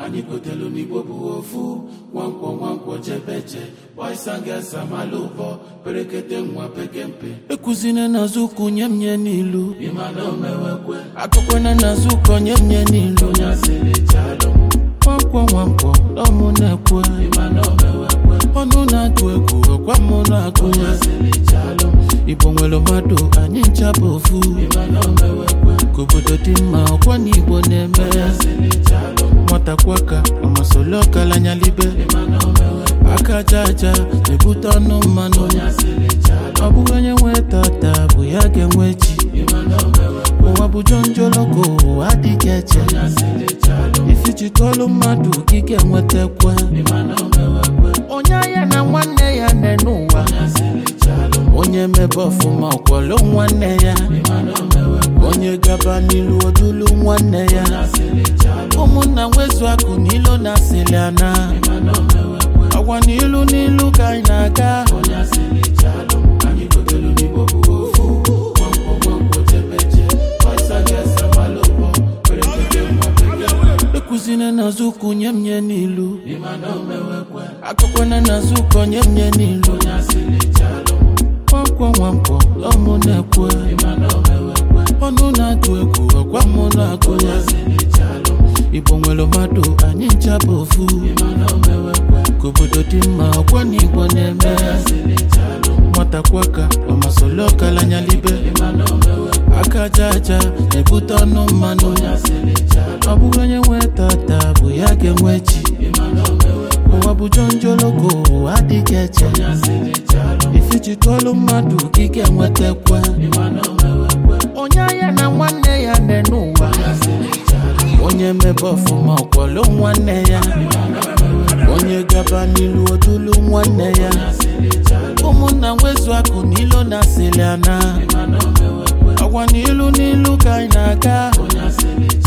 anyị gotelu n'igbo bụ ofu nwankwọ nwankwọ jebeje boysangesa mala ụbọ perekete nwa pekempe ekuzine n'azụ ụkwụ nye m nye n'ilu ịmana omewekwe akụkwana n'azụ ụkọ nye m nye n'ilu onye asịrị chalụ nwankwọ nwankwọ ọmụ na-ekwe ịmana omewekwe ọnụ na-atụ egwu ọkwa mụ na-agụ onye asịrị chalụ igbo nwere mmadụ anyị ncha bụ ofu ịmana omewekwe ka obodo dị mma ọkwa na igbo na-eme onye asịrị chalụ nwata kwaka ọmasoli ọkalanyalibe aka aja aja na-ebute ọnụ mmanụ ọ bụghị onye nwe tata bụ ya ga-enwe chi ụwa bụ jonjoloko ụwa adịghị eche ifichikọlụ mmadụ gị ga-enwetakwa onye anya na nwanne ya nne n'ụwa onye mebe ọfụma ọkwọlụ nwanne ya onye gaba n'ilu odulu nwanne ya ụmụnna nwezu akụ n'ilu na asịlị ana agwa n'ilu n'ilu ka anyị na-aga ekuzine n'azụ ụkwụ nye m nye n'ilu akụkwana n'azụ ụkọ nye m nye n'ilu nwankwọ nwankwọ ọmụ na-ekwe ọnụ na-atụ egwu ọkwa mụ na-agụ ya igbo nwere mmadụ anyị ncha bụ ofu ka obodo dị mma ọkwa na igbo na-eme nwata kwaka ọmasoli ọkalanyalibe aka aja aja na-ebute ọnụ mmanụ ọ bụghị onye nwe tata bụ ya ga-enwe chi ụwa bụ jonjoloko ụwa adịghị eche ifichikọlụ mmadụ gị ga-enwetakwa onye anya na nwanne ya nne n'ụwa onye mebe ọfụma ọkwọlụ nwanne ya onye gaba n'ilu odulu nwanne ya ụmụnna nwezu akụ n'ilu na asịlị ana agwa n'ilu n'ilu ka anyị na-aga